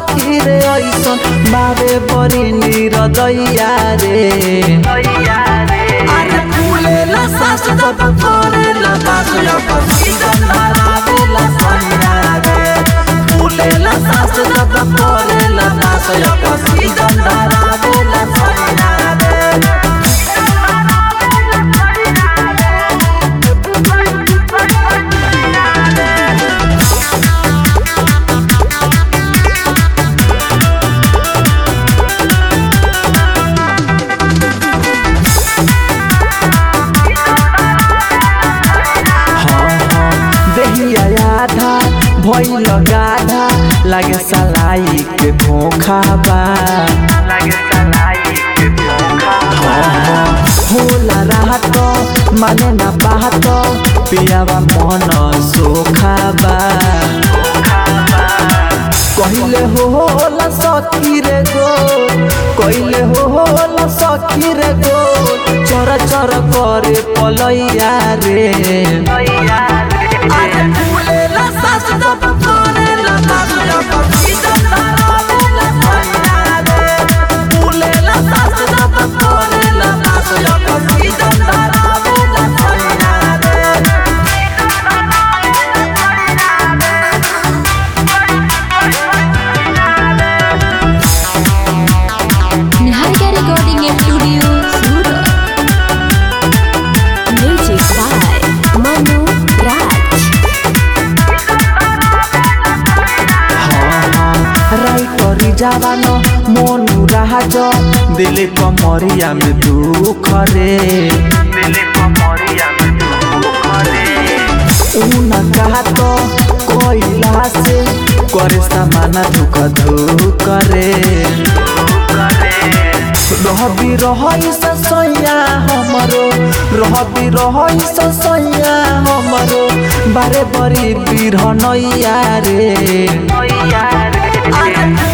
सखी रे ऐसन बाबे बड़ी निरदैया रे अरे फूलेला सास जब करेला दास जब सीजन धरावेला सैया रे फूलेला सास जब करेला दास जब सीजन धरावेला सैया रे देहिया आधा भइल गाधा लागे सलाई के खोखा बा होला राहत माने ना बाहत पियावा मन सोखा बा कहिले हो होला सखी रे गो कहिले हो होला सखी रे गो चर चर करे पलैया रे अरे फूलेला सास जब करेला दास जब सीजन धरावेला सैया रे फूलेला सास जब करेला दास जब सीजन धरावेला सैया रे Niharika Recording Studio, Surat. Music by Manu Raj. রাইটরি যাবান Manu রাহাজ দিলে কমরিয়া মে দুঃখ রে উনা কাহাত কইলা সে করে সামানা দুঃখ দুঃখ রে रहबी रहई सैया हमरो रहबी रहई सैया हमरो बारे बरी बिरहनैया रे अरे